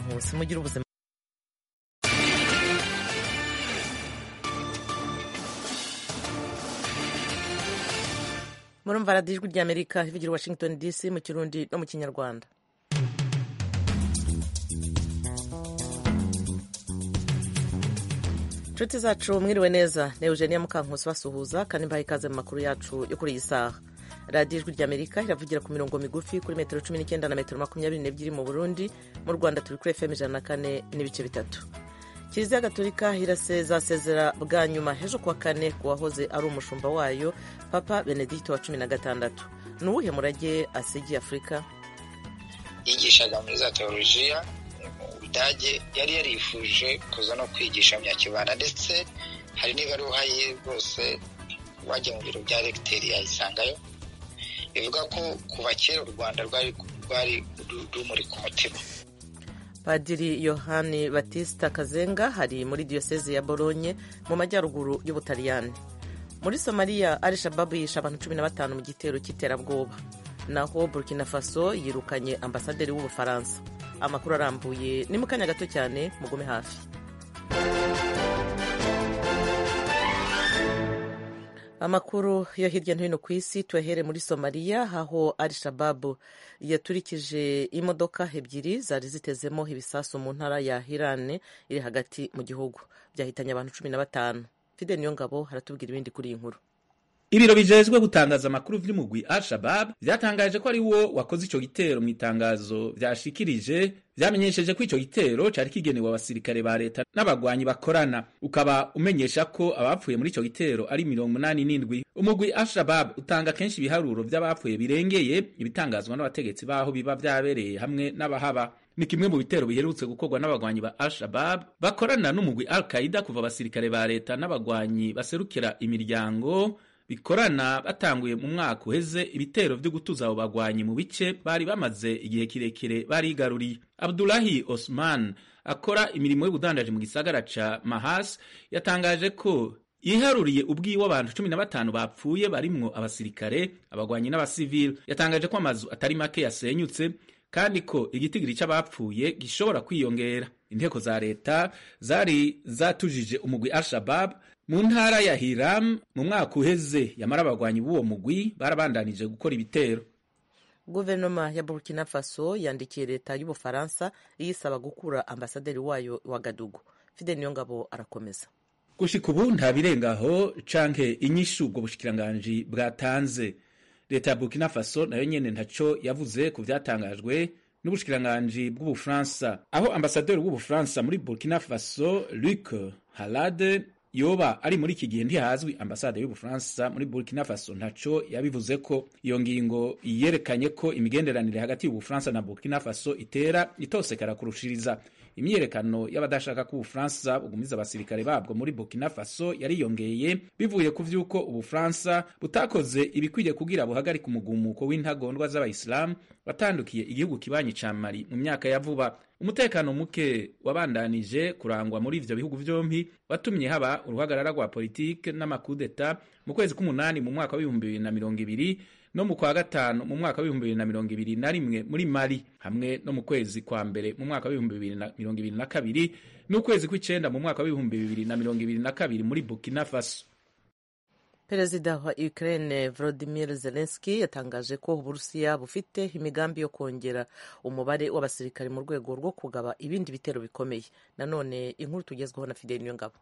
nkusi mugire ubuzima murumva radiyo ijwi ry'amerika ivugira i washington dc mu kirundi no mu kinyarwanda inshuti zacu mwiriwe neza ni eugenia mukankusi basuhuza kandi mbaha ikaze mu makuru yacu yo kuri iyi saha radiyo ijwi ry'amerika iravugira ku mirongo migufi kuri metero cumi n'icyenda na metero makumyabiri n'ebyiri mu burundi mu rwanda turi kuri fm ijana na kane n'ibice bitatu kiliziya gatolika irasezasezera bwa nyuma hejo kuwa kane ku wahoze ari umushumba wayo papa benedikito wa cumi na gatandatu ni uwuhe murage asigiye afurika yigishaga muri za teolojiya mu budage yari yarifuje kuza no kwigisha myakibanda ndetse hari n'ibaruha ye rwose wagiye mu biro bya regiteri yayisangayo bivuga ko kuva kera u rwanda rwari rumuri ku mutima padiri yohani batista kazenga hari muri diyoseze ya bolonye mu majyaruguru y'ubutaliyani muri somaliya al shababu yishe abantu cumi na batanu mu gitero cy'iterabwoba naho burkina faso yirukanye ambasaderi w'ubufaransa amakuru arambuye ni mu kanya gato cyane mugume hafi amakuru yo hirya no hino ku isi tuyahere muri somaliya aho al shababu yaturikije imodoka ebyiri zari zitezemo ibisasu mu ntara ya hirane iri hagati mu gihugu byahitanye abantu cumi na batanu fide niyo ngabo haratubwira ibindi kuri iyi nkuru ibiro bijejwe gutangaza amakuru vy'umugwi al-shabab vyatangaje ko ari wo wakoze ico gitero mu itangazo vyashikirije vyamenyesheje ko ico gitero cari kigenewe abasirikare ba leta n'abagwanyi bakorana ukaba umenyesha ko abapfuye muri ico gitero ari mirongo munani n'indwi umugwi al-shabab utanga kenshi ibiharuro vy'abapfuye birengeye ibitangazwa n'abategetsi baho biba vyabereye hamwe n'abahaba ni kimwe mu bitero biherutse gukorwa n'abagwanyi ba al-shabab bakorana n'umugwi al-qaida kuva abasirikare ba leta n'abagwanyi baserukira imiryango bikorana batanguye mu mwaka uheze ibitero byo gutuza abo bagwanyi mu bice bari bamaze igihe kirekire barigaruriye abdulahi osman akora imirimo y'ubudandaji mu gisagara ca mahas yatangaje ko yiharuriye ubwiwe abantu cumi na batanu bapfuye barimwo abasirikare abagwanyi n'abasivili yatangaje ko amazu atari make yasenyutse kandi ko igitigiri c'abapfuye gishobora kwiyongera inteko za leta zari zatujije umugwi al-shabab mu ntara ya hiram mu mwaka uheze yamara abagwanyi b'uwo mugwi barabandanije gukora ibitero guverinoma ya burkina faso yandikiye leta y'ubufaransa iyisaba gukura ambasaderi wayo wa gadugu fide niyongabo arakomeza gushika ubu nta birengaho canke inyishu ubwo bushikiranganji bwatanze leta ya burkina faso nayo nyene ntaco yavuze ku vyatangajwe n'ubushikiranganji bw'ubufaransa aho ambasaderi w'ubufaransa muri burkina faso luc halade yoba ari muri iki gihe ntihazwi ambasade y'ubufaransa muri burkina faso ntaco yabivuze ko iyo ngingo yerekanye ko imigenderanire hagati y'ubufaransa na burkina faso itera itosekara kurushiriza imyiyerekano y'abadashaka ko ubufaransa bugumiza abasirikare babwo muri burkina faso yariyongeye bivuye ku vy'uko ubufaransa butakoze ibikwiye kugira buhagarika umugumuko w'intagondwa z'abayisilamu watandukiye igihugu kibanyi ca mali mu myaka ya vuba umutekano muke wabandanije kurangwa muri ivyo bihugu vyompi watumye haba uruhagarara rwa politike n'amakudeta mu kwezi k'umunani mu mwaka w'ibihumbi bibiri na mirongo ibiri no mu kwa gatanu mu mwaka w'ibihumbi bibiri na mirongo ibiri na rimwe muri mari hamwe no mu kwezi kwa mbere mu mwaka w'ibihumbi bibiri na mirongo ibiri na kabiri n'ukwezi kw'icenda mu mwaka w'ibihumbi bibiri na mirongo ibiri na kabiri muri burkina faso perezida wa ukraine volodimir zelenski yatangaje ko uburusiya bufite imigambi yo kongera umubare w'abasirikare mu rwego rwo kugaba ibindi bitero bikomeye nanone inkuru tugezweho na fideli niyongabo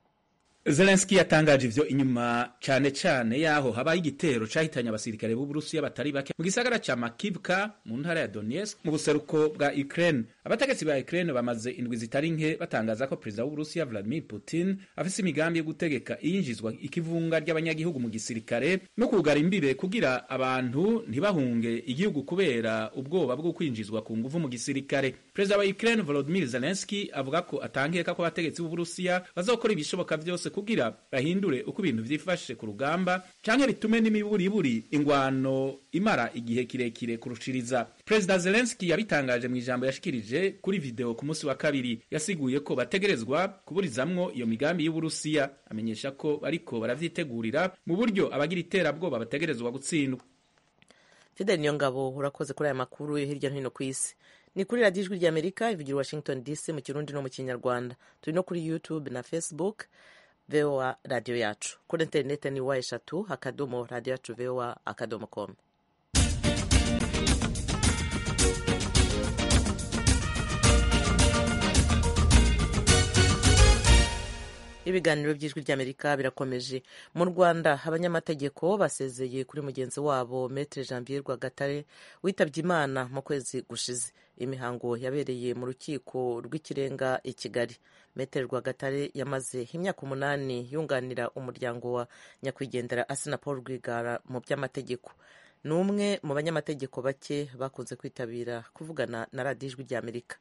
zelenski yatangaje ivyo inyuma cane cane yaho habaye igitero cahitanye abasirikare b'uburusiya batari bake mu gisagara ca makivka mu ntara ya donetsk mu buseruko bwa ukraine abategetsi ba ukraine bamaze indwi zitari nke batangaza ko perezida w'uburusiya vladimir putin afise imigambi yo gutegeka iyinjizwa ikivunga ry'abanyagihugu mu gisirikare no kugara imbibe kugira abantu ntibahunge igihugu kubera ubwoba bwo kwinjizwa ku nguvu mu gisirikare perezida wa ukraine volodimir zelenski avuga ko atangeka ko abategetsi b'uburusiya bazokora ibishoboka vyose kugira bahindure uko ibintu vyifashe ku rugamba canke bitume n'imiburiburi ingwano imara igihe kirekire kurushiriza perezida zelenski yabitangaje mu ijambo yashikirije kuri video ku munsi wa kabiri yasiguye ko bategerezwa kuburizamwo iyo migambi y'uburusiya amenyesha ko bariko baravyitegurira mu buryo abagira iterabwoba bategerezwa gutsindwa fideli niyo ngabo urakoze kuri aya makuru yo hirya no hino ku isi ni kuri radiyo ijwi ry'amerika ivugira washington dc mu kirundi no mu kinyarwanda turi no kuri youtube na facebook voa radiyo yacu kuri interineti ni wa eshatu akadomo radiyo yacu voa akadomo komu ibiganiro by'ijwi ry'amerika birakomeje mu rwanda abanyamategeko basezeye kuri mugenzi wabo metre janvier rwagatare witabye imana mu kwezi gushize imihango yabereye mu rukiko rw'ikirenga i kigali metre rwagatare yamaze imyaka umunani yunganira umuryango wa nyakwigendera asina paul rwigara mu by'amategeko ni umwe mu banyamategeko bake bakunze kwitabira kuvugana na radiyo ijwi ry'amerika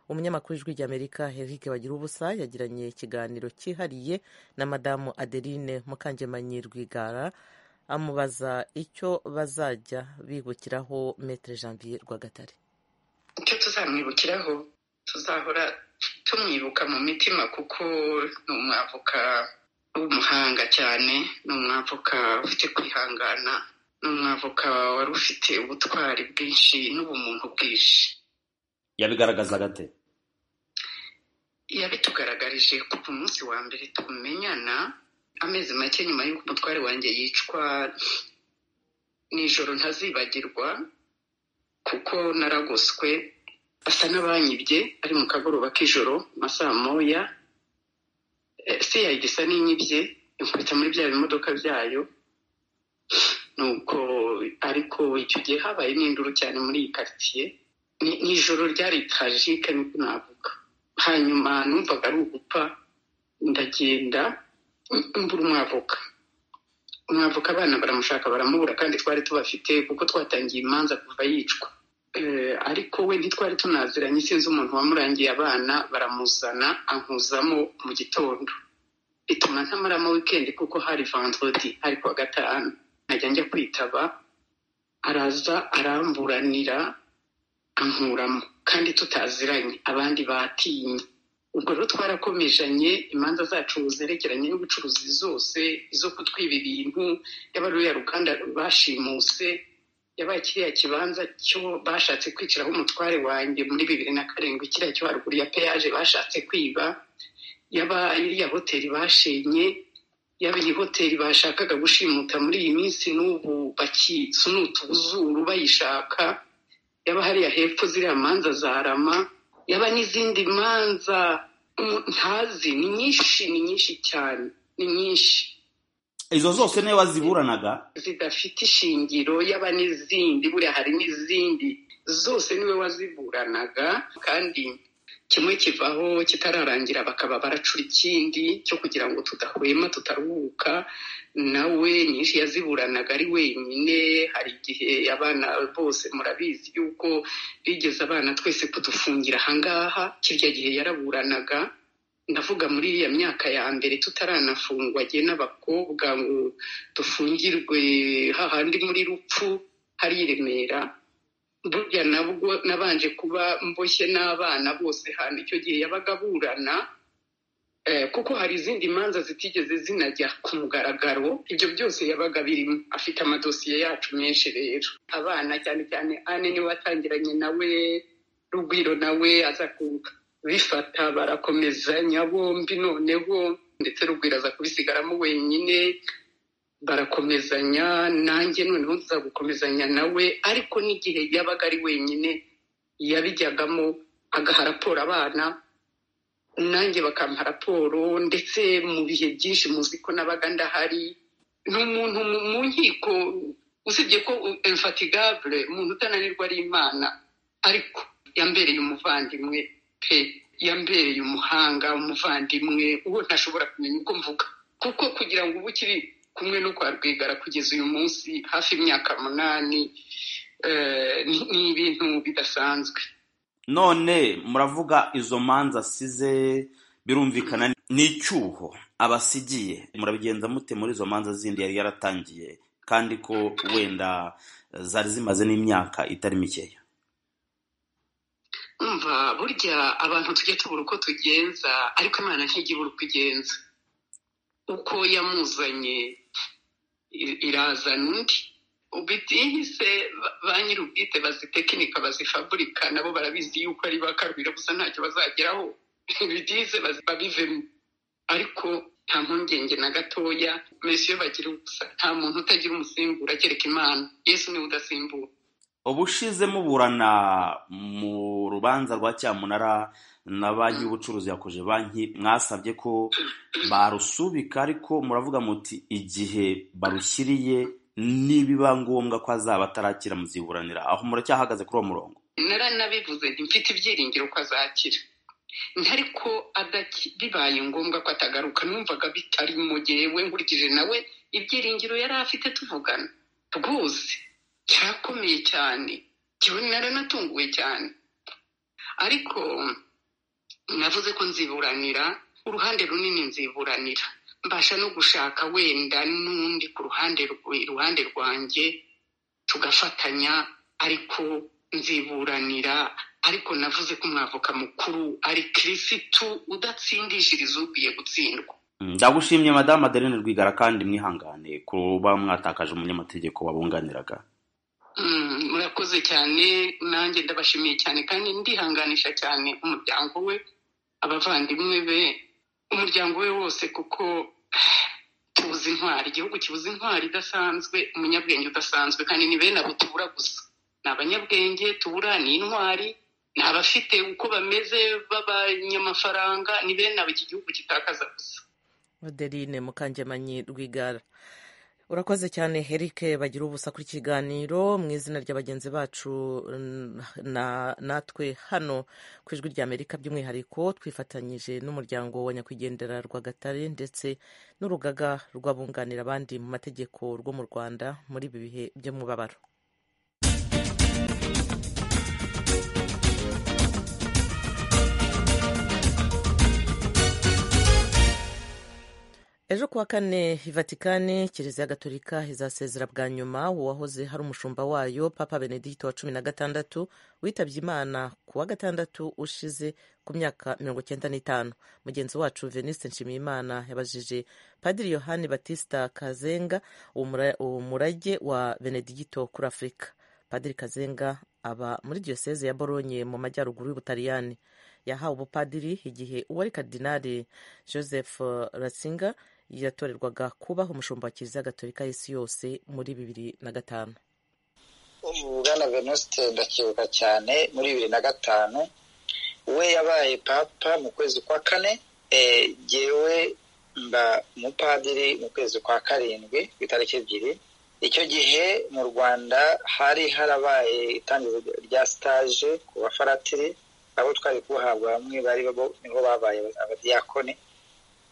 umunyamakuru w'ijwi ry'amerika henrique bagira ubusa yagiranye ikiganiro cyihariye na madamu adeline mukangemanyi rwigara amubaza icyo bazajya bibukiraho metre janvier rwagatare icyo tuzamwibukiraho tuzahora tumwibuka mu mitima kuko ni umwavoka w'umuhanga cyane ni umwavoka ufite kwihangana ni umwavoka wari ufite ubutwari bwinshi n'ubumuntu bwinshi yabigaragaza gate yabitugaragarije ko ku munsi wa mbere tumenyana amezi make nyuma y'uko umutware wanjye yicwa nijoro ntazibagirwa kuko naragoswe asa n'abanyibye ari mu kagoroba k'ijoro masaha moya se yagisa n'inyibye inkubita muri bya bimodoka byayo nuko ariko icyo gihe habaye n'induru cyane muri iyi karitsiye ni ijoro ryari tajike niko navuga hanyuma numvaga ari ugupfa ndagenda mbura umwavoka umwavoka abana baramushaka baramubura kandi twari tubafite kuko twatangiye imanza kuva yicwa ariko we ntitwari tunaziranye sinzi umuntu wamurangiye abana baramuzana ankuzamo mu gitondo bituma ntamaramo wikendi kuko hari vandrodi hari kuwa gatanu nkajya njya kwitaba araza aramburanira ankuramo kandi tutaziranye abandi batinye ubwo rero twarakomejanye imanza zacu zerekeranye n'ubucuruzi zose izo kutwiba ibintu yaba ruriya ruganda bashimuse yabaye kiriya kibanza cyo bashatse kwiciraho umutware wanjye muri bibiri na karindwi kiriya cyo haruguru ya peyaje bashatse kwiba yaba iriya hoteli bashenye yaba iyi hoteli bashakaga gushimuta muri iyi minsi n'ubu bakisunuta ubuzuru bayishaka yaba hariya hepfo ziriya manza za rama yaba n'izindi manza ntazi ni nyinshi ni nyinshi cyane ni nyinshi izo zose niyo waziburanaga zidafite ishingiro yaba n'izindi buriya hari n'izindi zose niwe waziburanaga kandi kimwe kivaho kitararangira bakaba baracura ikindi cyo kugira ngo tudahwema tutaruhuka nawe nyinshi yaziburanaga ari wenyine hari igihe abana bose murabizi yuko bigeze abana twese kudufungira ahangaha kirya gihe yaraburanaga ndavuga muri iriya myaka ya mbere tutaranafungwa agiye n'abakobwa ngo dufungirwe hahandi muri rupfu hari i remera burya nabwo nabanje kuba mboshye n'abana bose hano icyo gihe yabaga aburana kuko hari izindi manza zitigeze zinajya ku mugaragaro ibyo byose yabaga birimo afite amadosiye yacu menshi rero abana cyane cyane ane niwe watangiranye nawe rugwiro nawe aza kubifata barakomezanya bombi noneho ndetse rugwiro aza kubisigaramo wenyine barakomezanya nanjye noneho nza gukomezanya nawe ariko n'igihe yabaga ari wenyine yabijyagamo agaha raporo abana nanjye bakampa raporo ndetse mu bihe byinshi muzi ko nabaga ndahari ni umuntu mu nkiko usibye ko infatigable umuntu utananirwa ari imana ariko yambereye umuvandimwe pe yambereye umuhanga umuvandimwe uwo ntashobora kumenya uko mvuga kuko kugira ngo ubu ukiri kumwe no kwa rwigara kugeza uyu munsi hafi imyaka munani ni ibintu bidasanzwe none muravuga izo manza asize birumvikana n'icyuho abasigiye murabigenza mute muri izo manza zindi yari yaratangiye kandi ko wenda zari zimaze n'imyaka itari mikeya mva burya abantu tujya tubura uko tugenza ariko imana ntijya ibura uko igenza uko yamuzanye irazana undi ubwite ihise ba nyir'ubwite bazitekinika bazifaburika nabo barabizi yuko ari bakarubira gusa ntacyo bazageraho ibidihise babivemo ariko nta mpungenge na gatoya mbese iyo bagira ubusa nta muntu utagira umusimbura kereka imana yesu niwe udasimbura ubushize muburana mu rubanza rwa cyamunara na banki y'ubucuruzi yakoje banki mwasabye ko barusubika ariko muravuga muti igihe barushyiriye nibiba ngombwa ko azaba atarakira muziburanira aho muracyahagaze kuri uwo murongo naranabivuze mfite ibyiringiro ko azakira ariko bibaye ngombwa ko atagaruka numvaga bitari mu gihe we nkurikije nawe ibyiringiro yari afite tuvugana rwose cyakomeye cyane kiba naranatunguwe cyane ariko navuze ko nziburanira uruhande runini nziburanira mbasha no gushaka wenda n'undi ku ruhande iruhande rwanjye tugafatanya ariko nziburanira ariko navuze ko umwavoka mukuru ari kirisitu udatsindishiriza ukwiye gutsindwa ndagushimye madamu adeline rwigara kandi mwihangane kuba mwatakaje umunyamategeko wabunganiraga murakoze cyane nanjye ndabashimiye cyane kandi ndihanganisha cyane umuryango we abavandimwe be umuryango we wose kuko tubuze intwari igihugu kibuze intwari idasanzwe umunyabwenge udasanzwe kandi ni bene abo tubura gusa ni abanyabwenge tubura ni intwari ni abafite uko bameze b'abanyamafaranga ni bene abo iki gihugu gitakaza gusa adeline mukangemanyi rwigara urakoze cyane Eric bagira ubusa kuri kiganiro mu izina rya bagenzi bacu natwe hano ku ijwi ry'amerika by'umwihariko twifatanyije n'umuryango wa nyakwigendera rwagatare ndetse n'urugaga rw'abunganira abandi mu mategeko rwo mu rwanda muri ibi bihe by'umubabaro ejo kuwa kane ivatikani kiliziya gatolika izasezera bwa nyuma uwahoze hari umushumba wayo papa benedikito wa cumi na gatandatu witabye imana ku wa gatandatu ushize ku myaka mirongo icyenda n'itanu mugenzi wacu veniste nshimiyimana yabajije padiri yohani batista kazenga umurage wa benedikito kuri afurika padiri kazenga aba muri diyoseze ya bolonye mu majyaruguru y'ubutaliyani yahawe ubupadiri igihe uwari kadinari joseph ratzinger yatorerwaga kubaho umushumba wa kiliziya gatolika y'isi yose muri bibiri na gatanu bwana venuste ndacyibuka cyane muri bibiri na gatanu we yabaye papa mu kwezi kwa kane yewe mba umupadiri mu kwezi kwa karindwi ku itariki ebyiri icyo gihe mu rwanda hari harabaye itangira rya sitaje ku bafaratiri abo twari kubahabwa bamwe bari nibo babaye abadiyakoni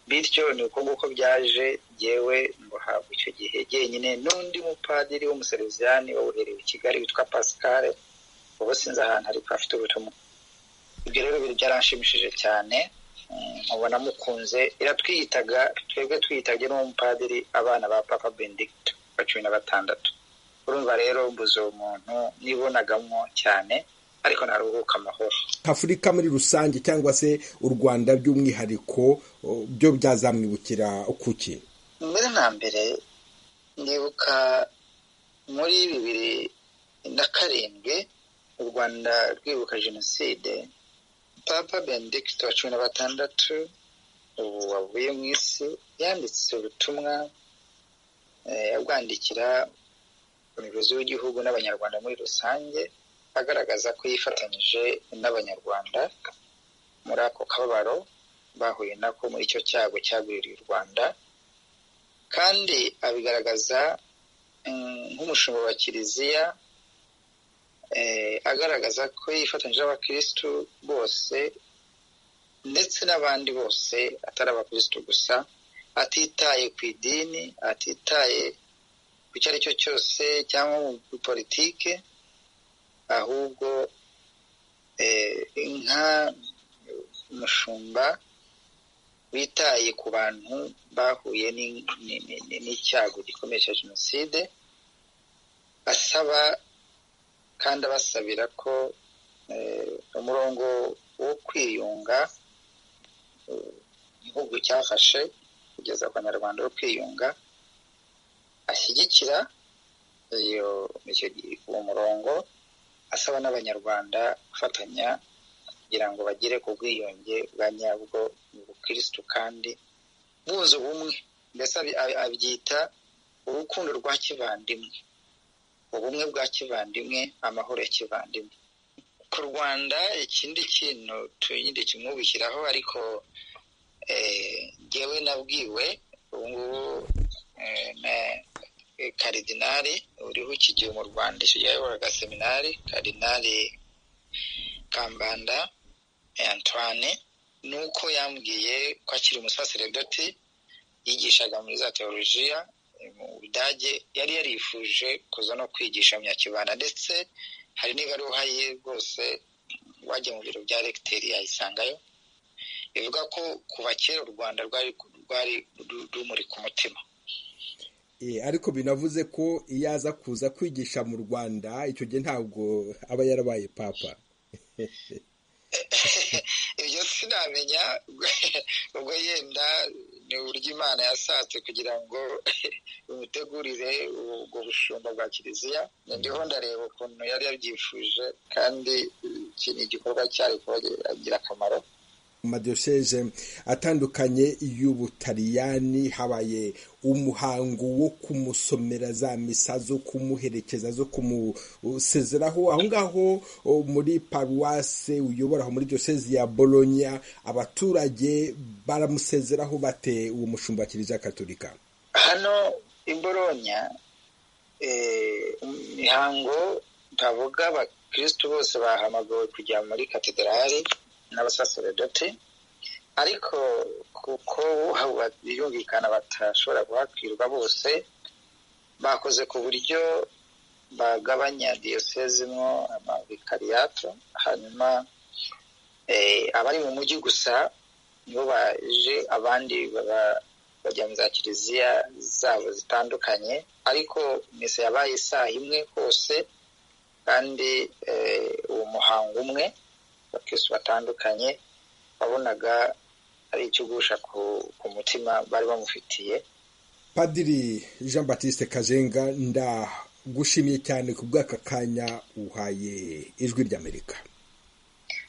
bityo ni uko nguko byaje yewe mbuhabwa icyo gihe jyenyine n'undi mupadiri w'umuseriviziyani wawuherewe i kigali witwa pascal ubu sinzi ahantu ariko afite ubutumwa ibyo rero biri byaranshimishije cyane mubona mukunze iratwiyitaga twebwe twiyitagye n'umupadiri abana ba papa benedicto wa cumi na batandatu urumva rero mbuze uwo muntu nibonagamo cyane ariko ntaruhuka amahoro afurika muri rusange cyangwa se u rwanda by'umwihariko byo byazamwibukira kuki mbere na mbere ndibuka muri bibiri na karindwi u rwanda rwibuka jenoside papa benedicte wa cumi na batandatu ubu wavuye mu isi yanditse ubutumwa abwandikira umuyobozi w'igihugu n'abanyarwanda muri rusange agaragaza ko yifatanyije n'abanyarwanda muri ako kababaro bahuye nako muri icyo cyago cyagwiriye u rwanda kandi abigaragaza nk'umushumba wa kiliziya agaragaza ko yifatanyije n'abakirisitu bose ndetse n'abandi bose atari abakirisitu gusa atitaye ku idini atitaye ku icyo ari cyo cyose cyangwa muri politike ahubwo inka umushumba witaye ku bantu bahuye n'icyago gikomeye cya jenoside asaba kandi abasabira ko umurongo wo kwiyunga igihugu cyafashe kugeza ku banyarwanda wo kwiyunga ashyigikira iyo uwo murongo asaba n'abanyarwanda gufatanya kugira ngo bagere ku bwiyunge bwa nyabwo mu bukirisitu kandi buze ubumwe mbese abyita urukundo rwa kivandimwe ubumwe bwa kivandimwe amahoro ya kivandimwe ku rwanda ikindi kintu tuyindi kimwubikiraho ariko ngewe nabwiwe ubu ngubu na karidinari uriho iki gihe mu rwanda yayoboraga seminari karidinari kambanda antoine ni uko yambwiye ko akiri umusaseredoti yigishaga muri za teolojiya mu budage yari yarifuje kuza no kwigisha myakibanda ndetse hari n'ibaruha ye rwose wajya mu biro bya regiteri yayisangayo bivuga ko kuva kera u rwanda rwari rumuri ku mutima ariko binavuze ko iyo aza kuza kwigisha mu rwanda icyo gihe ntabwo aba yarabaye papa ibyo sinamenya ubwo yenda ni uburyo imana yasatse kugira ngo imutegurire ubwo bushumba bwa kiliziya ndiho ndareba ukuntu yari yabyifuje kandi iki ni igikorwa cyari kuba ingirakamaro amadiyoseze atandukanye y'ubutaliyani habaye umuhango wo kumusomera za misa zo kumuherekeza zo kumusezeraho aho ngaho muri paruwase uyobora aho muri diyoseze ya bolonya abaturage baramusezeraho bate uwo mushumba wa kiliziya katolika hano i bolonya imihango ntavuga abakirisitu bose bahamagawe kujya muri katedrali n'abasaseredoti ariko kuko biyumvikana batashobora guhakwirwa bose bakoze ku buryo bagabanya diyoseze mwo amabikariyato hanyuma abari mu mujyi gusa nibo baje abandi bajya mu za kiliziya zabo zitandukanye ariko misa yabaye isaha imwe hose kandi uwo muhango umwe abakirisitu batandukanye wabonaga ari ikigusha ku mutima bari bamufitiye padiri jean batiste kajenga ndagushimiye cyane ku bw'aka kanya uhaye ijwi ry'amerika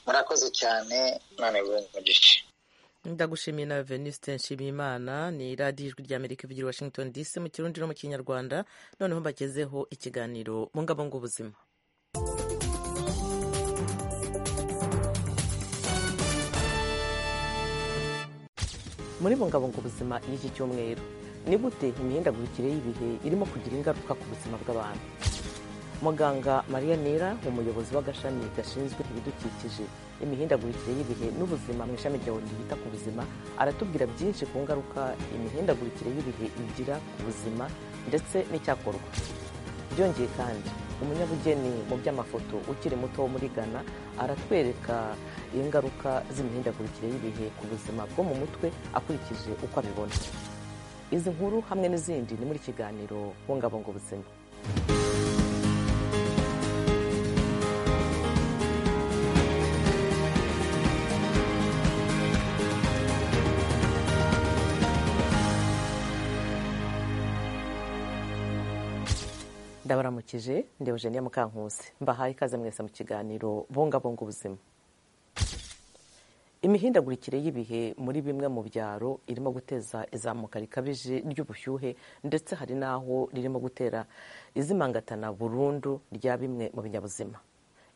murakoze cyane none umugisha ndagushimiye nawe veniste nshimiyimana ni radiyo ijwi ry'amerika ivugira washington dc mu kirundi no mu kinyarwanda noneho mbagezeho ikiganiro bungabunga ubuzima muri bungabunga ubuzima y'iki cyumweru ni gute imihindagurikire y'ibihe irimo kugira ingaruka ku buzima bw'abantu muganga mariya nira umuyobozi w'agashami gashinzwe ibidukikije imihindagurikire y'ibihe n'ubuzima mu ishami rya oni ryita ku buzima aratubwira byinshi ku ngaruka imihindagurikire y'ibihe igira ku buzima ndetse n'icyakorwa byongeye kandi umunyabugeni mu by'amafoto ukiri muto wo muri ghana aratwereka ingaruka z'imihindagurikire y'ibihe ku buzima bwo mu mutwe akurikije uko abibona izi nkuru hamwe n'izindi ni muri kiganiro bungabunga ubuzima ndabaramukije ndi eugenia mukankusi mbahaye ikaze mwese mu kiganiro bungabunga ubuzima imihindagurikire y'ibihe muri bimwe mu byaro irimo guteza izamuka rikabije ry'ubushyuhe ndetse hari n'aho ririmo gutera izimangatana burundu rya bimwe mu binyabuzima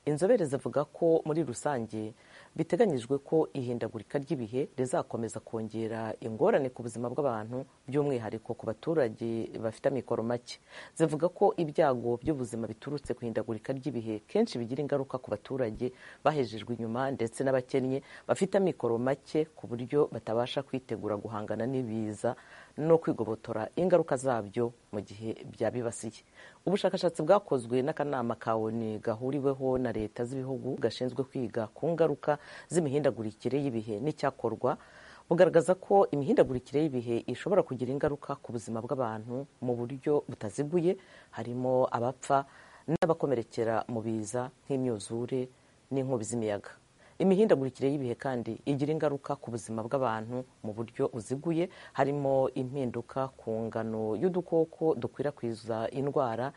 inzobere zivuga ko muri rusange biteganyijwe ko ihindagurika ry'ibihe rizakomeza kongera ingorane ku buzima bw'abantu by'umwihariko ku baturage bafite amikoro make zivuga ko ibyago by'ubuzima biturutse ku ihindagurika ry'ibihe kenshi bigira ingaruka ku baturage bahejejwe inyuma ndetse n'abakennye bafite amikoro make ku buryo batabasha kwitegura guhangana n'ibiza no kwigobotora ingaruka zabyo mu gihe byabibasiye ubushakashatsi bwakozwe n'akanama ka oni gahuriweho na leta z'ibihugu gashinzwe kwiga ku ngaruka z'imihindagurikire y'ibihe n'icyakorwa bugaragaza ko imihindagurikire y'ibihe ishobora kugira ingaruka ku buzima bw'abantu mu buryo butaziguye harimo abapfa n'abakomerekera mu biza nk'imyuzure n'inkubi z'imiyaga imihindagurikire y'ibihe kandi igira ingaruka ku buzima bw'abantu mu buryo buziguye harimo impinduka ku ngano y'udukoko dukwirakwiza indwara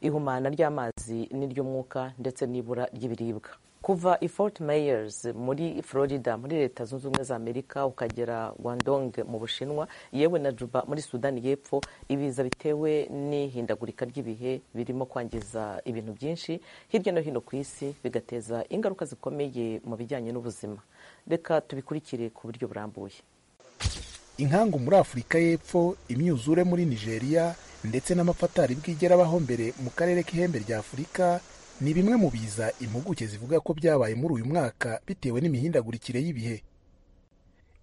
ihumana ry'amazi n'iry'umwuka ndetse n'ibura ry'ibiribwa kuva i fort myers muri florida muri leta zunze ubumwe za amerika ukagera guangdong mu bushinwa yewe na juba muri sudani y'epfo ibiza bitewe n'ihindagurika ry'ibihe birimo kwangiza ibintu byinshi hirya no hino ku isi bigateza ingaruka zikomeye mu bijyanye n'ubuzima reka tubikurikire ku buryo burambuye inkangu muri afurika y'epfo imyuzure muri nigeria ndetse n'amafatari bwigera abaho mbere mu karere k'ihembe rya afurika ni bimwe mu biza impuguke zivuga ko byabaye muri uyu mwaka bitewe n'imihindagurikire y'ibihe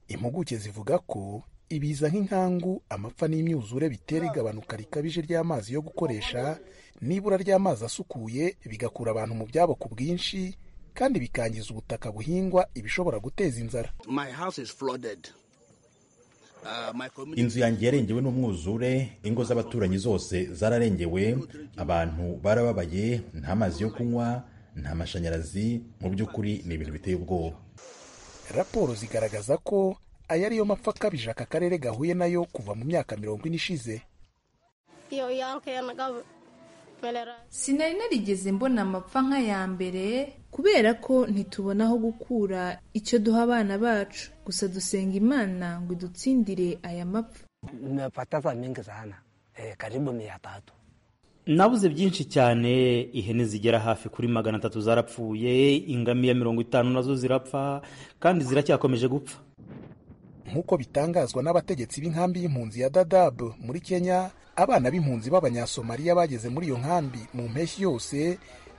impuguke zivuga ko ibiza nk'inkangu amapfa n'imyuzure bitera igabanuka rikabije ry'amazi yo gukoresha n'ibura ry'amazi asukuye bigakura abantu mu byabo ku bwinshi kandi bikangiza ubutaka buhingwa ibishobora guteza inzara My house is flooded. Uh, my community inzu yanjye yarengewe n'umwuzure ingo z'abaturanyi zose zararengewe abantu barababaye nta mazi yo kunywa nta mashanyarazi mu by'ukuri ni ibintu biteye ubwoba raporo zigaragaza ko aya ariyo mapfa akabije aka karere gahuye nayo kuva mu myaka mirongo ine ishize Yo yanke nagabo melera. sinari narigeze mbona amapfa nk'aya mbere kubera ko ntitubona aho gukura icyo duha abana bacu gusa dusenga imana ngo idutsindire aya mapfa Nimepoteza mingi sana eh, karibu mia tatu. nabuze byinshi cyane ihene zigera hafi kuri magana atatu zarapfuye ingamiya mirongo itanu nazo zirapfa kandi ziracyakomeje gupfa nk'uko bitangazwa n'abategetsi b'inkambi y'impunzi ya dadab muri kenya abana b'impunzi b'abanyasomaliya bageze muri iyo nkambi mu mpeshyi yose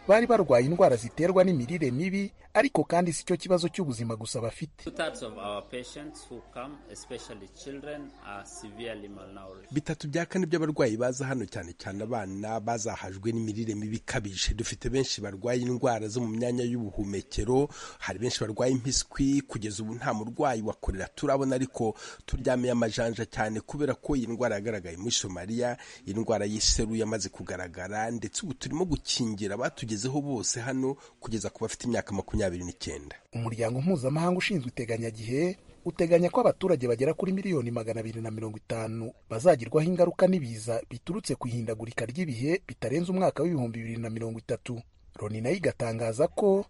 bari barwaye indwara ziterwa n'imirire mibi ariko kandi si cyo kibazo cy'ubuzima gusa bafite Two-thirds of our patients who come, especially children, are severely malnourished. bitatu bya kane by'abarwayi baza hano cyane cyane abana bazahajwe n'imirire mibi ikabije dufite benshi barwaye indwara zo mu myanya y'ubuhumekero hari benshi barwaye impiswi kugeza ubu nta murwayi wakorera turabona ariko turyamye amajanja cyane kubera ko iyi ndwara yagaragaye muri somaliya iyi ndwara y'iseru yamaze kugaragara ndetse ubu turimo gukingira abatugezeho bose hano kugeza ku bafite imyaka makumyabiri n'icyenda umuryango mpuzamahanga ushinzwe iteganyagihe uteganya ko abaturage bagera kuri miliyoni magana abiri na mirongo itanu bazagirwaho ingaruka n'ibiza biturutse ku ihindagurika ry'ibihe bitarenze umwaka w'ibihumbi bibiri na mirongo itatu loni nayo igatangaza ko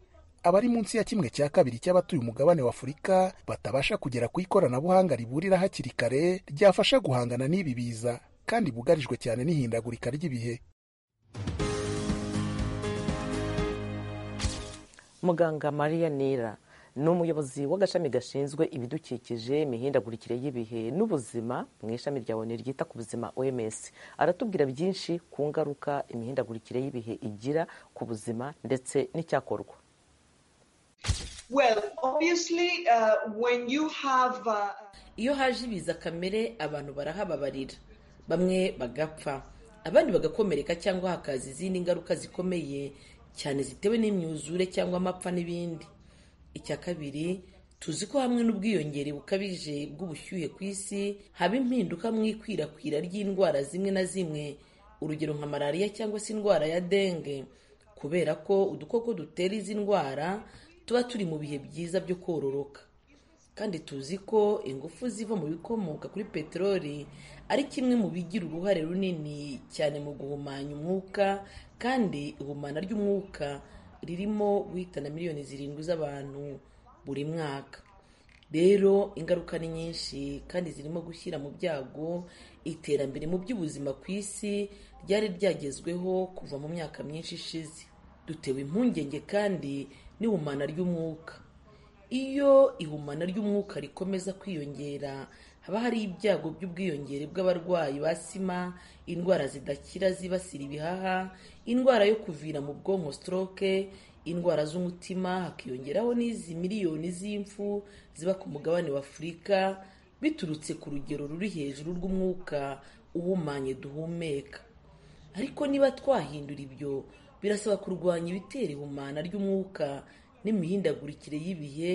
abari munsi ya kimwe cya kabiri cy'abatuye umugabane wa afurika batabasha kugera ku ikoranabuhanga riburira hakiri kare ryafasha guhangana n'ibi biza kandi bugarijwe cyane n'ihindagurika ry'ibihe muganga mariya nira ni umuyobozi w'agashami gashinzwe ibidukikije imihindagurikire y'ibihe n'ubuzima mu ishami rya onu ryita ku buzima oms aratubwira byinshi ku ngaruka imihindagurikire y'ibihe igira ku buzima ndetse n'icyakorwa Well, obviously, uh, when you have uh, iyo haje ibiza kamere abantu barahababarira bamwe bagapfa abandi bagakomereka cyangwa hakaza izindi ngaruka zikomeye cyane zitewe n'imyuzure cyangwa amapfa n'ibindi icya kabiri tuzi ko hamwe n'ubwiyongere bukabije bw'ubushyuhe ku isi haba impinduka mu ikwirakwira ry'indwara zimwe na zimwe urugero nka malariya cyangwa se indwara ya denge kubera ko udukoko dutera izi ndwara tuba turi mu bihe byiza byo kororoka kandi tuzi ko ingufu ziva mu bikomoka kuri peteroli ari kimwe mu bigira uruhare runini cyane mu guhumanya umwuka kandi ihumana ry'umwuka ririmo guhitana miliyoni zirindwi z'abantu buri mwaka rero ingaruka ni nyinshi kandi zirimo gushyira mu byago iterambere mu by'ubuzima ku isi ryari ryagezweho kuva mu myaka myinshi ishize dutewe impungenge kandi n'ihumana ry'umwuka iyo ihumana ry'umwuka rikomeza kwiyongera haba hari ibyago by'ubwiyongere bw'abarwayi ba sima indwara zidakira zibasira ibihaha indwara yo kuvira mu bwonko stroke indwara z'umutima hakiyongeraho n'izi miliyoni z'impfu ziba ku mugabane wa afurika biturutse ku rugero ruri hejuru rw'umwuka uhumanye duhumeka ariko niba twahindura ibyo birasaba kurwanya ibitera ihumana ry'umwuka n'imihindagurikire y'ibihe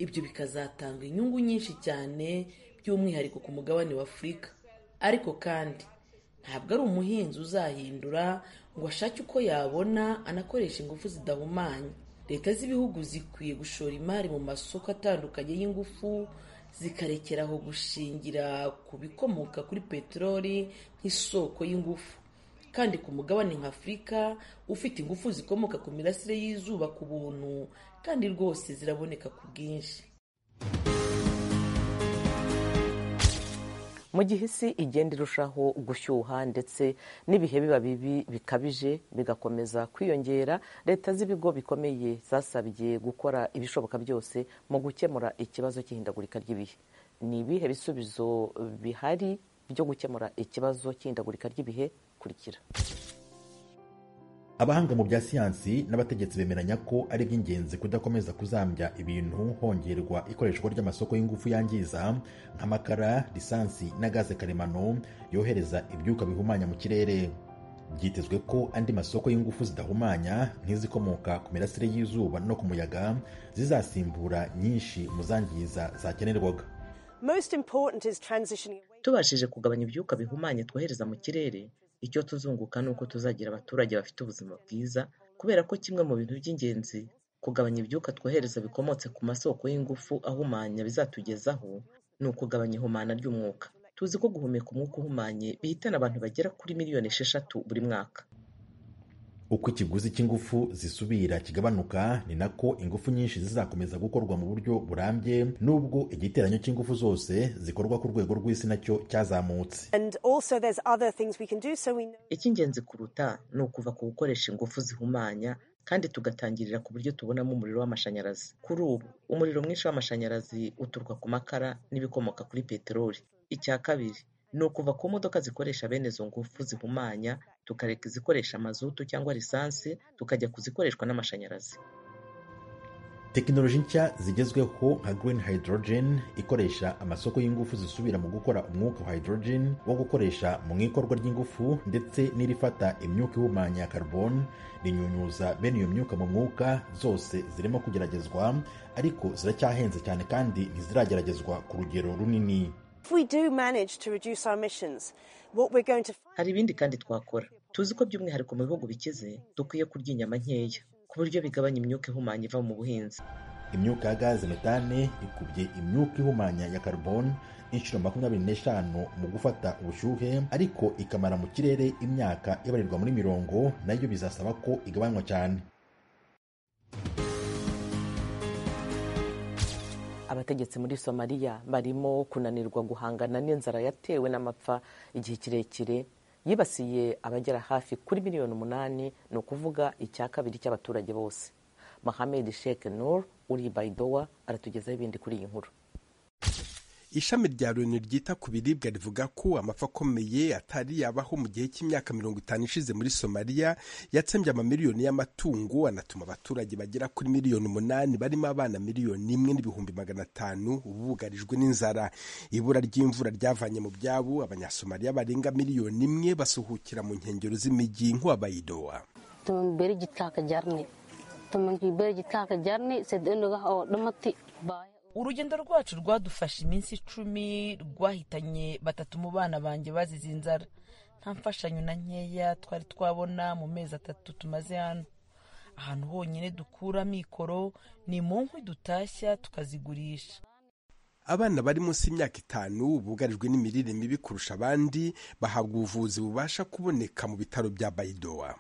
ibyo bikazatanga inyungu nyinshi cyane by'umwihariko ku mugabane wa afurika ariko kandi ntabwo ari umuhinzi uzahindura ngo ashake uko yabona anakoresha ingufu zidahumanya leta z'ibihugu zikwiye gushora imari mu masoko atandukanye y'ingufu zikarekera aho gushingira ku bikomoka kuri peteroli nk'isoko y'ingufu kandi ku mugabane nka afurika ufite ingufu zikomoka ku mirasire y'izuba ku buntu kandi rwose ziraboneka ku bwinshi mu gihe isi igenda irushaho gushyuha ndetse n'ibihe biba bibi bikabije bigakomeza kwiyongera leta z'ibigo bikomeye zasabye gukora ibishoboka byose mu gukemura ikibazo cy'ihindagurika ry'ibihe ni ibihe bisubizo bihari byo gukemura ikibazo cy'ihindagurika ry'ibihe kurikira abahanga mu bya siyansi n'abategetsi bemeranya ko ari iby'ingenzi kudakomeza kuzambya ibintu hongerwa ikoreshwa ry'amasoko y'ingufu yangiza nk'amakara lisansi na gaze karemano yohereza ibyuka bihumanya mu kirere byitezwe ko andi masoko y'ingufu zidahumanya nk'izikomoka ku mirasire y'izuba no ku muyaga zizasimbura nyinshi mu zangiza zakenerwaga tubashije kugabanya ibyuka bihumanya twohereza mu kirere icyo tuzunguka ni uko tuzagira abaturage bafite ubuzima bwiza kubera ko kimwe mu bintu by'ingenzi kugabanya ibyuka twohereza bikomotse ku masoko y'ingufu ahumanya bizatugezaho ni ukugabanya ihumana ry'umwuka tuzi ko guhumeka umwuka uhumanye bihitana abantu bagera kuri miliyoni esheshatu buri mwaka uko ikiguzi cy'ingufu zisubira kigabanuka ni nako ingufu nyinshi zizakomeza gukorwa mu buryo burambye n'ubwo igiteranyo cy'ingufu zose zikorwa ku rwego rw'isi nacyo cyazamutse icy'ingenzi kuruta ni ukuva ku gukoresha ingufu zihumanya kandi tugatangirira ku buryo tubonamo umuriro w'amashanyarazi kuri ubu umuriro mwinshi w'amashanyarazi uturuka ku makara n'ibikomoka kuri peteroli icya kabiri ni ukuva ku modoka zikoresha bene izo ngufu zihumanya tukareka izikoresha amazutu cyangwa lisansi tukajya kuzikoreshwa n'amashanyarazi tekinoloji nshya zigezweho nka green hydrogen ikoresha amasoko y'ingufu zisubira mu gukora umwuka wa hydrogen wo gukoresha mu ikorwa ry'ingufu ndetse n'irifata imyuka ihumanya carbon rinyunyuza bene iyo myuka mu mwuka zose zirimo kugeragezwa ariko ziracyahenze cyane kandi ntizirageragezwa ku rugero runini hari ibindi kandi twakora tuzi ko by'umwihariko mu bihugu bikize dukwiye kurya inyama nkeya ku buryo bigabanya imyuka ihumanya iva mu buhinzi imyuka ya gaze metane ikubye imyuka ihumanya ya carbon inshuro makumyabiri n'eshanu mu gufata ubushyuhe ariko ikamara mu kirere imyaka ibarirwa muri mirongo nayo bizasaba ko igabanywa cyane abategetsi muri somaliya barimo kunanirwa guhangana n'inzara yatewe n'amapfa igihe kirekire yibasiye abagera hafi kuri miliyoni umunani ni ukuvuga icya kabiri cy'abaturage bose mohamed sheikh nur uri baidowa aratugezaho ibindi kuri iyi nkuru ishami rya loni ryita ku biribwa rivuga ko amapfa akomeye atari yabaho mu gihe cy'imyaka mirongo itanu ishize muri somaliya yatsembye amamiliyoni y'amatungo anatuma abaturage bagera kuri miliyoni umunani barimo abana miliyoni imwe n'ibihumbi magana atanu bugarijwe n'inzara ibura ry'imvura ryavanye mu byabo abanyasomaliya barenga miliyoni imwe basuhukira mu nkengero z'imijyi nk'uwabayidowa urugendo rwacu rwadufashe iminsi icumi rwahitanye batatu mu bana banjye bazize inzara nta mfashanyo na nkeya twari twabona mu mezi atatu tumaze hano ahantu honyine dukura mikoro ni mu nkwi dutashya tukazigurisha abana bari munsi y'imyaka itanu bugarijwe n'imirire mibi kurusha abandi bahabwa ubuvuzi bubasha kuboneka mu bitaro bya bayidowa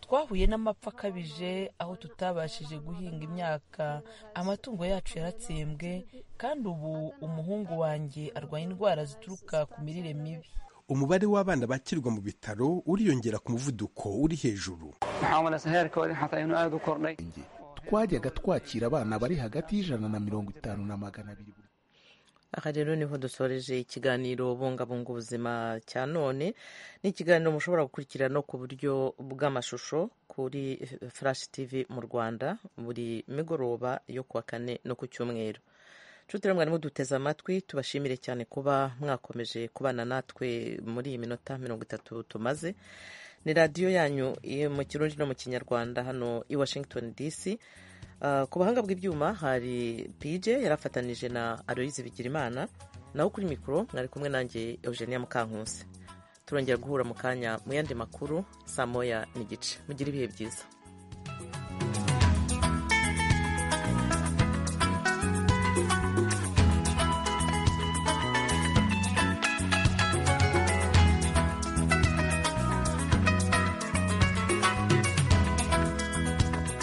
twahuye n'amapfa akabije aho tutabashije guhinga imyaka amatungo yacu yaratsembwe kandi ubu umuhungu wanjye arwaye indwara zituruka ku mirire mibi umubare w'abana bakirwa mu bitaro uriyongera ku muvuduko uri hejuru twajyaga twakira abana bari hagati y'ijana na mirongo itanu na magana abiri aha rero niho dusoreje ikiganiro bungabunga ubuzima cya none ni ikiganiro mushobora gukurikirana ku buryo bw'amashusho kuri furashi tivi mu rwanda buri migoroba yo kuwa kane no ku cyumweru nshuti mwari muduteze amatwi tubashimire cyane kuba mwakomeje kubana natwe muri iyi minota mirongo itatu tumaze ni radiyo yanyu mu kirundi no mu kinyarwanda hano i washington dc ku buhanga bw'ibyuma hari pj yarafatanije na aloyizi bigirimana naho kuri mikoro mwari kumwe nanjye eugenia mukankusi turongera guhura mu kanya mu yandi makuru saa moya n'igice mugire ibihe byiza